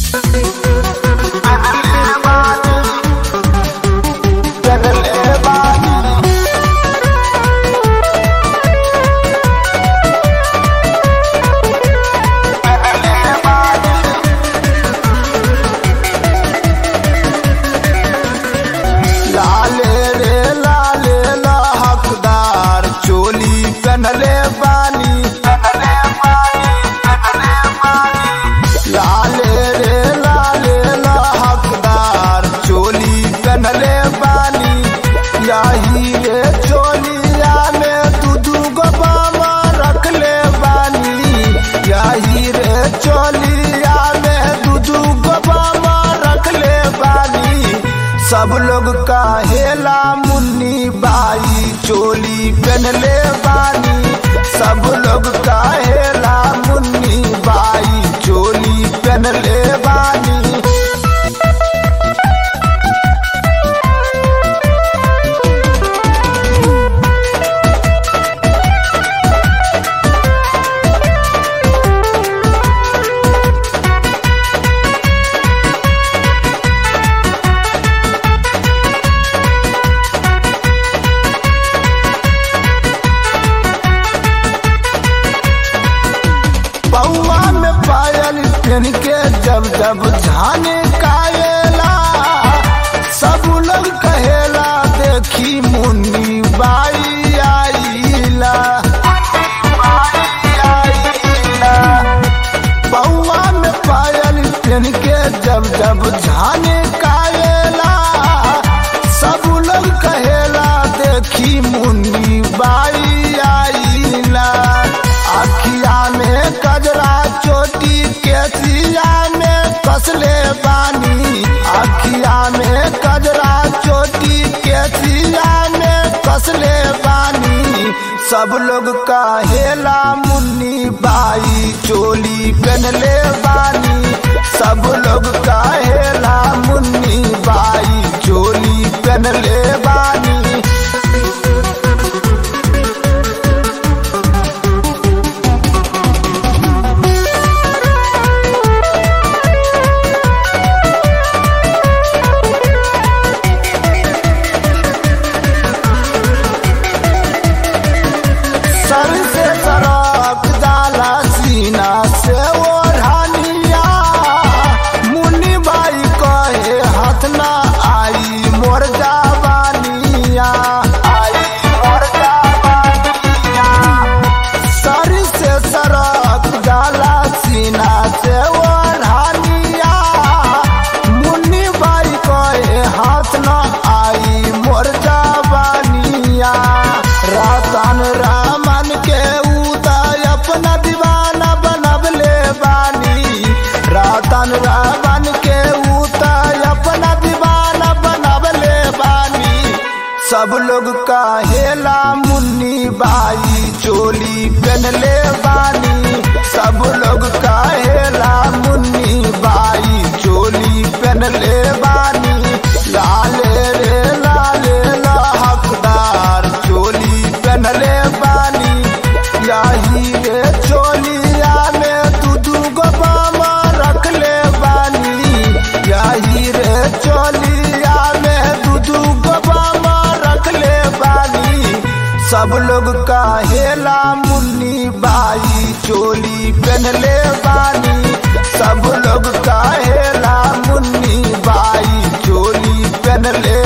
लाले रे लाले ला हकदार चोली पहनले बानी लाले रे लाले ला हकदार चोली पहनले बानी यही रे चोलिया में दू दू गो बामा रखले बानी यही रे चोलिया में दू दू गो बामा रखले बानी सब लोग काहेला मुन्नी बाई चोली पहनले बानी सब लोग काहेला मुन्नी बाई चोली पहनले बानी बउआ में पायल पहन के जब जब झाने कायला सब लोग कहेला देखी मुन्नी बाई आईला बउआ में पायल पहन के जब जब झाने कायला सब लोग कहेला देखी मुन्नी बाई आईला अखिया में कजरा चोटी के सिया में कसले बानी अखिया में कजरा चोटी के सिया में कसले बानी सब लोग कहेला मुन्नी बाई चोली पहनले बानी सब लोग कहेला मुन्नी बाई चोली पहनले बानी सर से सरक जाला सीना से ओढ़ानिया मुन्नी बाई कहे हाथ ना आई मोर जावानिया आई मोर जावानिया सर से सरक जाला सीना से ओढ़ानिया मुन्नी बाई कहे हाथ ना आई मोर जावानिया रातन रामन के उदय अपना दीवाना बनबले बानी रातन रावण के उदय अपना दीवाना बनबले बानी सब लोग कहेला मुन्नी बाई चोली पहनले बानी सब लोग कहेला मुन्नी बाई चोली पहनले बानी लाले रे लाले ला हकदार चोली पहनले बानी यही रे चोलिया में दू दू गो बामा रखले बानी यही रे चोलिया में दू दू गो बामा रखले बानी सब लोग कहेला मुन्नी बाई चोली पहनले बानी सब लोग कहेला मुन्नी बाई चोली पहनले